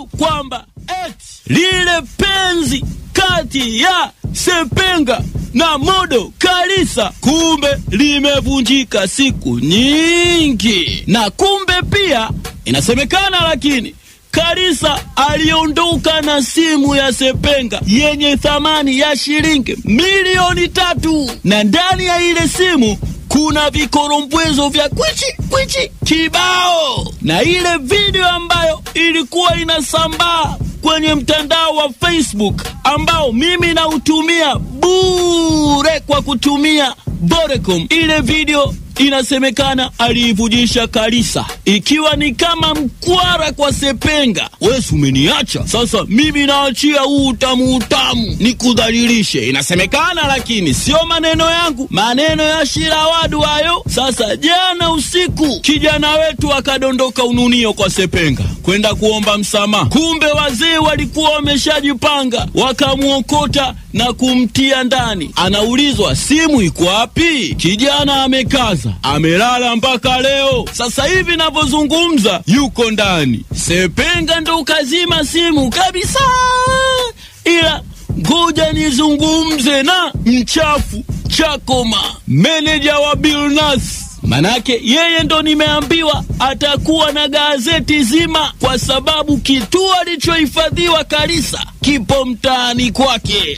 sababu kwamba eti lile penzi kati ya Sepenga na Modo Kalisa kumbe limevunjika siku nyingi, na kumbe pia inasemekana, lakini Kalisa aliondoka na simu ya Sepenga yenye thamani ya shilingi milioni tatu, na ndani ya ile simu kuna vikorombwezo vya kwichi kwichi kibao, na ile video ambayo ilikuwa inasambaa kwenye mtandao wa Facebook ambao mimi nautumia bure kwa kutumia Vodacom. Ile video inasemekana aliivujisha Kalisa ikiwa ni kama mkwara kwa Sepenga. Wesi umeniacha sasa, mimi naachia huu utamu utamu nikudhalilishe. Inasemekana, lakini sio maneno yangu, maneno ya Shirawadu hayo. Sasa jana usiku kijana wetu akadondoka ununio kwa Sepenga kwenda kuomba msamaha, kumbe wazee walikuwa wameshajipanga wakamwokota na kumtia ndani. Anaulizwa simu iko wapi? Kijana amekaza, amelala mpaka leo. Sasa hivi navyozungumza, yuko ndani. Sepenga ndo kazima simu kabisa, ila ngoja nizungumze na mchafu Chakoma, meneja wa Bilnas Manake yeye ndo nimeambiwa atakuwa na gazeti zima, kwa sababu kituo alichohifadhiwa Kalisa kipo mtaani kwake.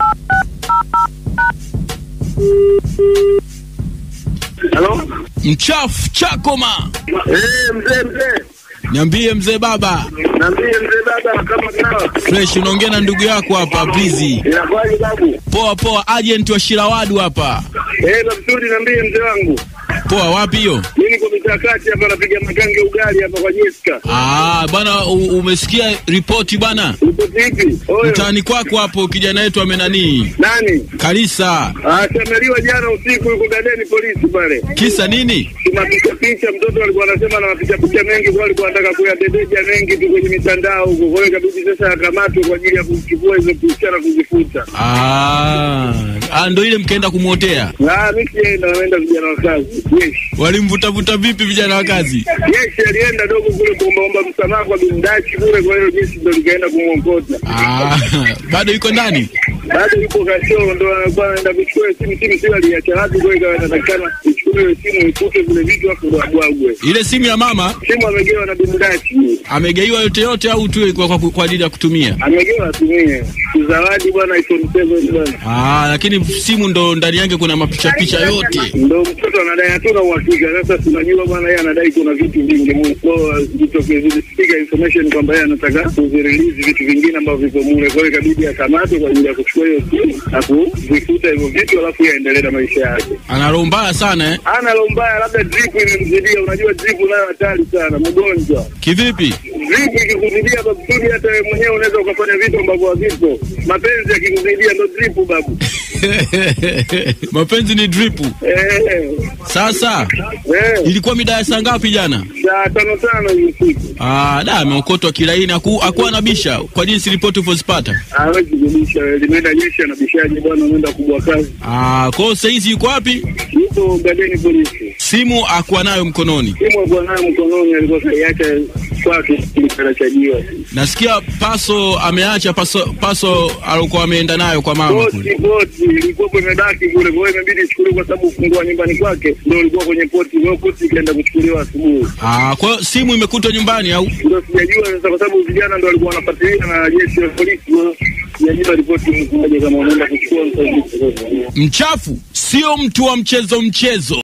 Halo? Mchafu Chakoma, Eh, mzee mzee. niambie mzee baba. Niambie mzee baba kama kawa. Fresh, unaongea na ndugu yako hapa Brizi. Inakuwaje babu? Poa poa, agent wa Shirawadu hapa. Eh, na vizuri niambie mzee wangu. Poa, wapi hiyo? Mimi niko mitakati hapa napiga makange ugali hapa kwa Jessica. Ah, bwana u- umesikia ripoti bwana? Uko vipi? Oyo. Mtaani kwako hapo kijana wetu amenanii Nani? Kalisa. Ah, semeliwa jana usiku yuko gadeni polisi pale. Kisa nini? Tunapiga picha, mtoto alikuwa anasema na mapicha picha mengi kwa alikuwa anataka kuyabebeja mengi tu kwenye mitandao huko. Kwa hiyo ikabidi sasa akamatwe kwa ajili ya kuchukua hizo picha na kuzifuta. Ah, ah, ndo ile mkaenda kumwotea. Ah, mimi sienda, naenda vijana wa kazi. Yes. Walimvutavuta vipi vijana wa kazi? Jeshi alienda dogo kule kuombaomba msamaha kwa bindachi kule, kwa hiyo jeshi ndo likaenda kumwokota. Ah, bado yuko ndani? Bado yupo kashoo, ndo anakuwa anaenda kuchukua hiyo simu. Simu sio aliacha wapi, kwa hiyo ikawa inatakikana ichukue hiyo simu ifute vile vitu afu ndo abwagwe. Ile simu ya mama Simu amegewa na bindachi, amegeiwa yote yote au tu kwa, kwa, kwa ajili ya kutumia? amegewa atumie kuzawadi bwana iPhone 7 bwana. Ah, lakini simu ndo ndani yake kuna mapicha picha yote. Ndo mtoto anadai, hatuna uhakika. Sasa tunajua bwana, yeye anadai kuna vitu vingi mu- kwa zitokee zilispika information kwamba yeye anataka kuzirelease vitu vingine ambavyo viko mule, kwa hiyo ikabidi akamatwe kwa ajili ya kuchukua hiyo simu na kuvifuta hivyo vitu, alafu yeye aendelee na maisha yake. Ana roho mbaya sana eh? Ana roho mbaya, labda drip imemzidia. Unajua drip nayo hatari sana, mgonjwa. Kivipi? Drip ikikuzidia bakusudi, hata wewe mwenyewe unaweza ukafanya vitu ambavyo havipo. Mapenzi yakikuzidia ndo drip babu. Mapenzi ni dripu. Eh, Sasa eh, ilikuwa mida ya saa ngapi jana? saa tano tano hiyo siku Ah, da ameokotwa kilaini, haku- hakuwa na bisha kwa jinsi ripoti ulivyozipata. hawezi kubisha, limeenda jeshi anabishaje bwana, unaenda kubwa kazi. Ah, kwa hiyo saizi yuko wapi? Yupo gadeni polisi, Simu akuwa nayo mkononi. simu alikuwa nayo mkononi, alikuwa kaiacha kwake kilicharachajiwa. Nasikia paso ameacha paso, paso alikuwa ameenda nayo kwa mama Poti kule. poti ilikuwa imebaki kule, kwa hiyo imebidi ichukuliwe kwa sababu ufungua nyumbani kwake ndio ulikuwa kwenye poti. Kwa hiyo poti ikaenda kuchukuliwa asubuhi, Ah, kwa hiyo simu imekutwa nyumbani au? ndio sijajua sasa, kwa sababu vijana ndio walikuwa wanafuatilia na jeshi la polisi. Kwa hiyo sijajua ripoti mkoaje, kama wanaenda kuchukua msaidizi. Mchafu sio mtu wa mchezo mchezo.